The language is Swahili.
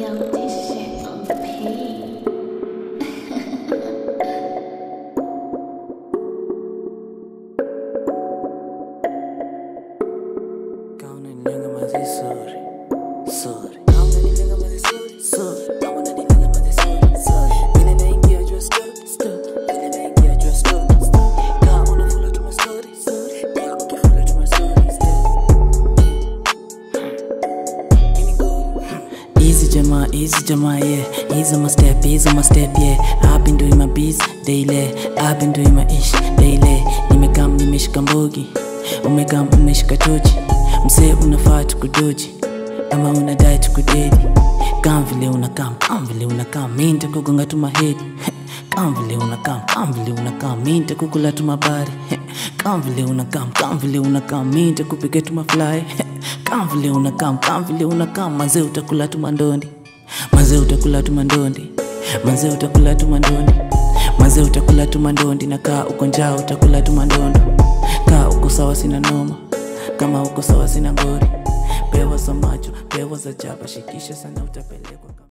Dump this shit on the page. Kauna nilenga mazi sorry sorry Kauna nilenga mazi sorry sorry Kauna nilenga mazi sorry sorry Mine naingia jua stop stop Mine naingia jua stop stop Ka unafula tuma story sorry Ka ukifula tuma story stop Ini good Easy jamaa, easy jamaa, yeah. Easy my step, easy my step, yeah. I've been doing my biz daily. I've been doing my ish daily. Nimekam nimeshika mbogi, umekam umeshika tochi. Msee unafaa tukudoji, kama unadai tukudedi. Kam vile unakam, kam vile unakam, mi nitakugonga tu mahedi. Kam vile unakam, kam vile unakam, mi nitakukula tu mabari. Kam vile unakam, kam vile unakam, mi nitakupiga tu mafly. Kam vile unakam, kam vile unakam, mazee utakula tu mandondi. Mazee utakula tu mandondi. Mazee utakula tu mandondi. Mazee utakula tu mandondi na kaa uko njaa utakula tu mandondo. Kaa uko sawa sina noma. Kama uko sawa sina ngori. Pewa za macho, pewa za jaba, shikisha sana utapelekwa.